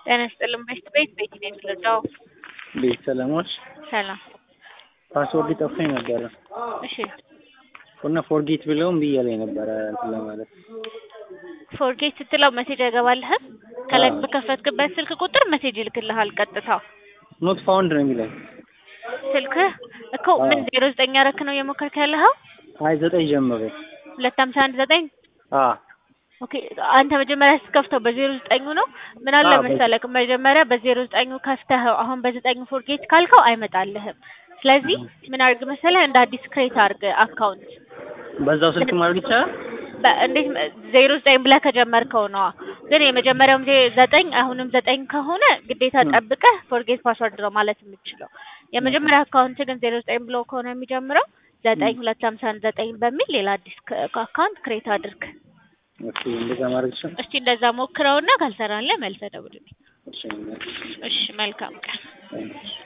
ጤና ይስጥልኝ ቤት ቤት ቤት ነው የምትረዳው? ቤት ሰለሞች ሰላም። ፓስወርድ ጠፍቶኝ ነበረ እሺ እና ፎርጌት ብለውም ብያለኝ ነበረ እንትን ለማለት ፎርጌት ስትለው ሜሴጅ አይገባልህም? ከላይ በከፈትክበት ስልክ ቁጥር ሜሴጅ ይልክልሃል ቀጥታ። ኖት ፋውንድ ነው የሚለኝ። ስልክህ እኮ ምን ዜሮ ዘጠኝ ያረክ ነው እየሞከርክ ያለኸው? አይ ዘጠኝ ጀምሮ ሁለት ሀምሳ አንድ ዘጠኝ አ ኦኬ አንተ መጀመሪያ ስትከፍተው በዜሮ ዘጠኙ ነው። ምን አለ አዎ፣ መሰለክ መጀመሪያ በዜሮ ዘጠኙ ከፍተኸው አሁን በዘጠኙ ፎርጌት ካልከው አይመጣልህም። ስለዚህ ምን አድርግ መሰለህ እንደ አዲስ ክሬት አድርግ አካውንት በዛው ስልክ ማድረግ ይቻላል። በ- እንዴት መ- ዜሮ ዘጠኝ ብለህ ከጀመርከው ነዋ። ግን የመጀመሪያውም ዜ- ዘጠኝ አሁንም ዘጠኝ ከሆነ ግዴታ ጠብቀህ ፎርጌት ፓስወርድ ነው ማለት የምትችለው። የመጀመሪያ አካውንት ግን ዜሮ ዘጠኝ ብሎ ከሆነ የሚጀምረው ዘጠኝ ሁለት ሀምሳ አንድ ዘጠኝ በሚል ሌላ አዲስ ክ- አካውንት ክሬት አድርግ። ኦኬ እንደዛ ማድረግ ይቻላል። እስቲ እንደዛ ሞክረውና ካልሰራልህ መልሰህ ደውልልኝ። እሺ እሺ መልካም ቀን። እሺ